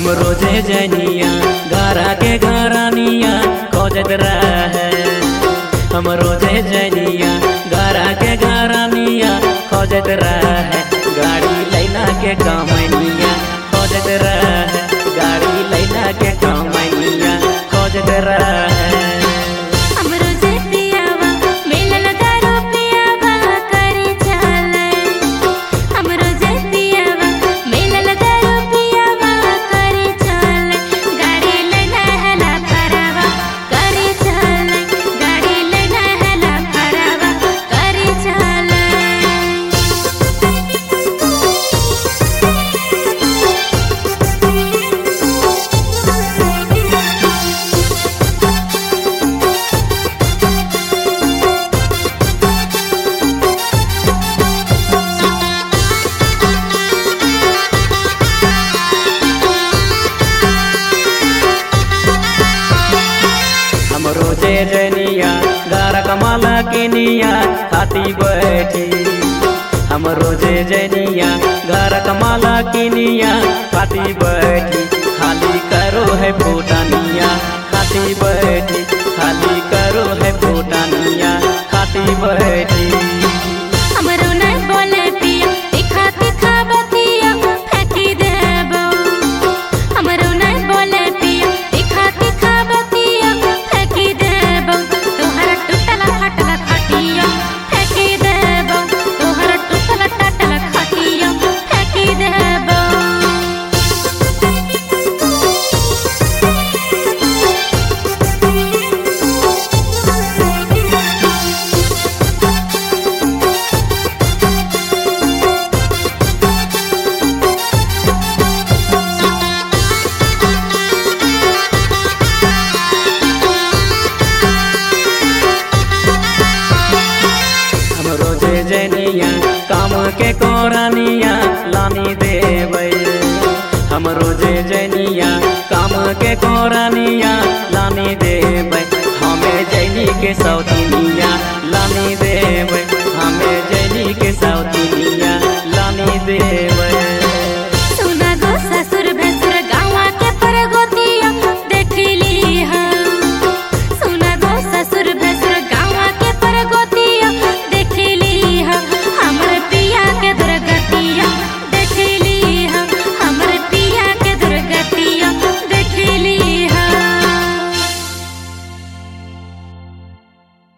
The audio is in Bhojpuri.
हम रोजे जनिया गारा के गारानिया खोजत रहे हम रोजे जनिया गारा के गारानिया खोजत रहे गाड़ी लैला के कमैनिया खोजत रहे गाड़ी लैला के कमैनिया खोजत रहे हमरो जे पियावा मिलल दारू पियावा करी चले हमरो जे पियावा मिलल दारू पियावा करी चले गाड़ी लेना हला फरावा करी चले गाड़ी लेना हला फरावा करी चले हम रोजे जनिया गारा कमाला के निया खाती बैठी हम रोजे जनिया गारा कमाला के निया खाती बैठी खाली करो है फूटानिया खाती बैठी खाली करो है फूटानिया खाती बैठी हमरो नै बोले पिया तीखा तीखा बतिया फेंकी देबो हमरो नै बोले पिया तीखा तीखा बतिया फेंकी देबो तोहर टूटल फटल खटिया फेंकी देबो तोहर टूटल टटल खटिया फेंकी देबो हम रोजे जनिया काम के कोरानिया लानी देबै हम रोजे जनिया काम के कोरानिया लानी देबै हमें जैनी के सौदा